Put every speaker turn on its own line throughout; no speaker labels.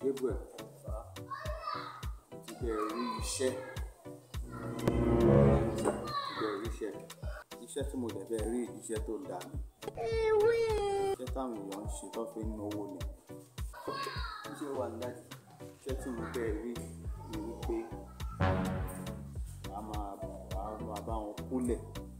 Gabriel ti bẹ̀rẹ̀ rí iṣẹ́ ti bẹ̀rẹ̀ rí iṣẹ́ iṣẹ́ tí mo dẹ̀ bẹ̀rẹ̀ rí iṣẹ́ tó dáa ni iṣẹ́ táwọn èèyàn ń ṣe tó fi ń náwó ni iṣẹ́ wà láti iṣẹ́ tí mo bẹ̀rẹ̀ rí ni wípé a máa a máa bá wọn kólẹ̀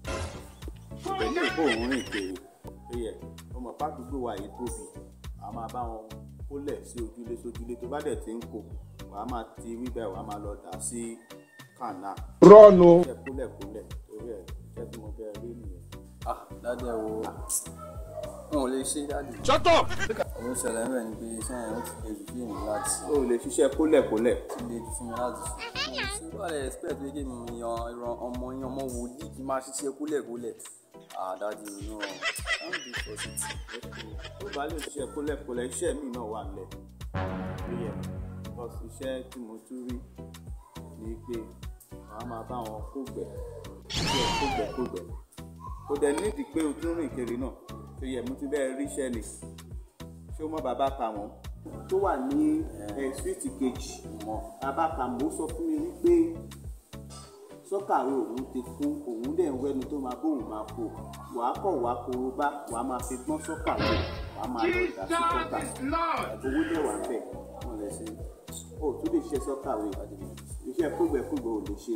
pẹ̀lú ìbò òun rìn kiri ó yẹ ọmọ pàdúgbò wa yìí tóbi a máa bá wọn kólẹ̀ sí ojúlé sójúlé tó bá dẹ̀ ti ń kó wàá máa ti wíbẹ̀ wàá máa lọ dà sí kànáà
rọ́ọ̀nù
iṣẹ́ kólẹ̀kólẹ̀ torí ẹ̀ iṣẹ́ tí mo bẹ̀rẹ̀ rí nìyẹn.
ah dáadé wo wọn ò lè ṣe dáadé.
shut up.
ọ̀rọ̀ ìṣẹ̀lẹ̀ ń bẹ̀ ni pé iṣẹ́ yẹn ó ti le jù fún mi láti ṣe
o ò lè ṣiṣẹ́ kólẹ̀kólẹ̀
ti le jù fún mi láti ṣe. ṣé wàá lè expect pé kí mi yan ìran ọmọ yan ọmọ wòlíì kí n máa ṣiṣẹ́ kúlẹ̀kúlẹ̀ ah dáadé no can't be positive.
tó bá lè ṣiṣẹ́ kólẹ̀kólẹ̀ iṣẹ́ mi náà wà lẹ̀ ó yẹ bọ́sì iṣẹ́ tí mo tún rí ni pé wàá máa bá wọn kógbẹ̀ iṣẹ́ kógbẹ̀ kógbẹ̀ kò dẹ̀ nídìí pé o tún rìn kiri náà tó yẹ mo ti bẹ́ẹ̀ ríṣẹ́ ni ṣé o mọ bàbá kà wọ́n tó wà ní ẹ̀ síìtì kejì
mọ
bàbá kà mọ́ sọ fún mi wípé sọ́kàwé òun ti kún òun dẹ̀ ń wẹ́nu tó máa bóun máa kó wàá kọ̀ wàá korobá wàá máa fi gbọ́n sọ́kàwé wàá máa lọ dà sí sọ́kà owó dẹ̀ wà bẹ̀
wọn lè ṣe
o tún lè ṣe sọ́kàwé iṣẹ́ kúgbẹ̀kúgbẹ̀ ò lè ṣe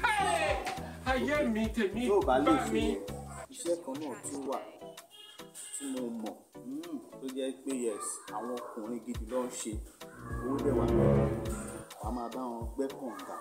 ayé mi tèmi
tó o bá lè
bá
ṣe
mi.
yẹn iṣẹ́ kan náà tún wà tí mo mọ̀ mm, tó jẹ́ pé yes àwọn ọkùnrin gidi ló ń ṣe owó dẹ̀ wà bẹ̀ wàá máa bá wọn gbẹ́ kànga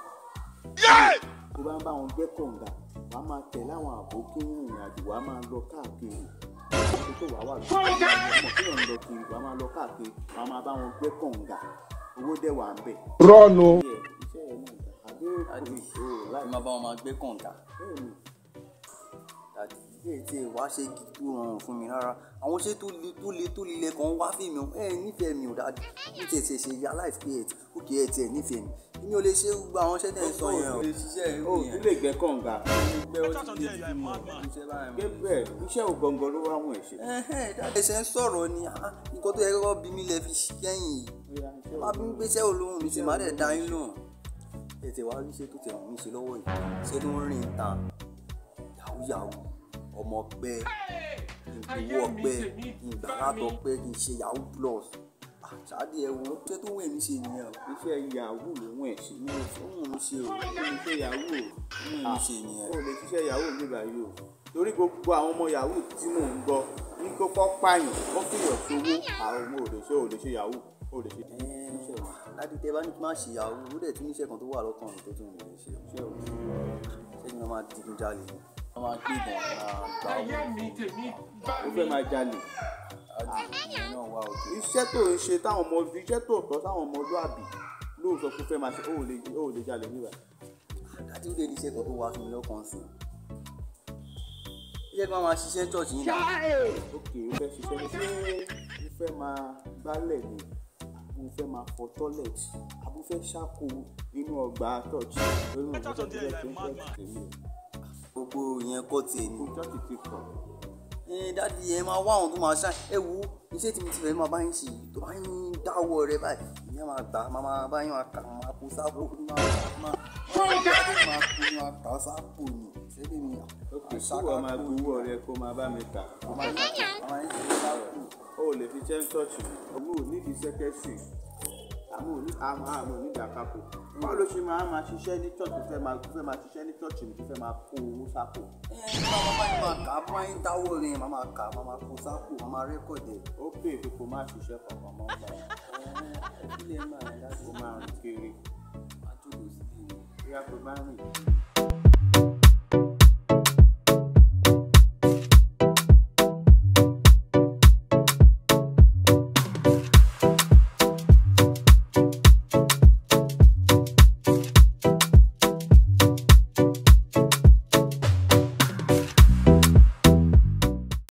tó bá ń bá wọn gbẹ́ kànga wà á máa tẹ̀lé àwọn àbókí ìrìn àjò wà á máa lọ káàkiri àti tó wàá wà lórí ọmọ tí yàn ń lọ kiri wà á máa lọ káàkiri wà á máa bá wọn gbẹ́ kànga owó dẹ̀ wà ń bẹ̀.
rọ́ọ̀nù
Iṣẹ́ iṣẹ́ yẹn náà dà àbí
dáadé
kò o láì
kí máa bá wọn máa gbé kànga
bẹ́ẹ̀ ni
dáadé bẹ́ẹ̀ tí ẹ wá ṣe gidi tó rọrùn fún mi rárá àwọn iṣẹ́ tó le tó le tó le kan wá fèmí o ẹ nífẹ̀ẹ́ mi ò dáadé ní tiẹ̀ tiẹ̀ ṣe realize pé ẹ òkè ẹ tiẹ̀ nífẹ̀ẹ́ mi èmi ò lè ṣe gbogbo àwọn iṣẹ́ tẹ̀ ń sọ yẹn o lè ṣiṣẹ́ ẹ̀
o tún lè gbẹ́ kànga
gbẹ́ ó ti lè fi mọ̀ iṣẹ́ báyìí mọ̀.
Gabriel iṣẹ́ ò gbọ̀ngàn ló wá wọn ẹ̀ ṣe.
ẹ̀hẹ́n dáadé ṣe ń sọ̀rọ̀ ni ah, nǹkan tó yẹ kọ́kọ́ bí mi lẹ fi kẹ́yìn yìí
Bóyá iṣẹ́ ò
má bí mi pé iṣẹ́ olóhùn mi ṣe má dẹ̀ dá yín náà ètè wá rí iṣẹ́ tó tẹ̀ wọ́n mi ṣe lọ́wọ́ yìí iṣẹ́ tó ń rìn ta yahoo yahoo ọmọ ọgbẹ́ ìgbowó ọgbẹ́ ìgbàlátọ̀ ọgbẹ́ kì í ṣe yahoo plus àṣàdì ẹ̀wọ̀n iṣẹ́ tó wẹ̀ mí ṣe nìyẹn o
iṣẹ́ yahoo ló wọ̀n ẹ̀ ṣe.
mi ò fún òun ṣe o
kí ni iṣẹ́ yahoo
òun mi ṣe nìyẹn
o lè ṣiṣẹ́ yahoo mi báyìí o torí gbogbo àwọn ọmọ yahoo tí mò ń gbọ́ ní kókó pààyàn wọ́n fìyàn sówó àwọn ọmọ ò lè ṣe ò lè ṣe yahoo ò lè ṣe iṣẹ́ o.
láti tẹ bá ní kí n má ṣe yahoo ó dẹ̀ tún níṣẹ́ kan tó wà lọ́kàn mi tó tún mi lè ṣe
iṣẹ́ o.
ṣé ni wọ́n máa digun jalè ni wọ́n máa gbé ìbọn máa gbà
ayé mi tèmi bá
ó
mi.
fẹ́ máa jalè
ìyẹn náà wà òkè.
iṣẹ́ tó ń ṣe táwọn ọmọ iṣẹ́ tó tọ́ táwọn ọmọlúàbí lóò sọ pé fẹ́ máa ṣe ó lè ó lè jalè níbà.
dájú ó lè ní iṣẹ́ kan tó wá fún mi lọ́kàn sí i iṣẹ́ kan máa ṣiṣẹ́ church yín náà
ok ó fẹ́ ṣiṣẹ́ ní ṣé ó fẹ́ máa gbálẹ̀ ni àbú fẹ́ máa fọ toilet àbú fẹ́ ṣàkó inú ọgbà church lórí ọjọ́ tó fẹ́ fẹ́ fẹ́ tèmi
gbogbo ìyẹn kọ́ tiẹ̀ ni.
o church ti pọ̀
ẹ dáàdi ẹ máa wá àwọn tó máa ṣáà ẹ wo iṣẹ́ tí mo ti fẹ́ máa bá yín ṣe yìí tó bá yín dáwọ́ rẹ báyìí ìyẹn máa gbà máa máa bá yín máa kà máa kó sápò máa máa máa kó máa kà sápò ni ṣé bí mi
ok kí wọ́n máa gbowó rẹ kó máa bá mi kà
máa ń kà máa ń ṣe sápò.
ó lè fi ṣe ń church mi owó ò nídìí secretary àmọ́ òní àmọ́ àmọ́ onídìí àkápò báwo ló ṣe máa máa ṣiṣẹ́ ní church tó fẹ́ máa tó fẹ́ máa ṣiṣẹ́ ní church mi tó fẹ́ máa kó owó sápò
ẹ máa bá yín máa kà á bá yín dáwọ́ rẹ máa máa kà máa máa kó sápò máa máa rẹ́kọ̀dì ẹ̀.
ó pè é kó má ṣiṣẹ́ kankan mọ́ ọgbà yẹn
ẹ kí lè máa dájú
kó máa rìn kiri
máa jókòó sílé ni.
bí a kò bá rìn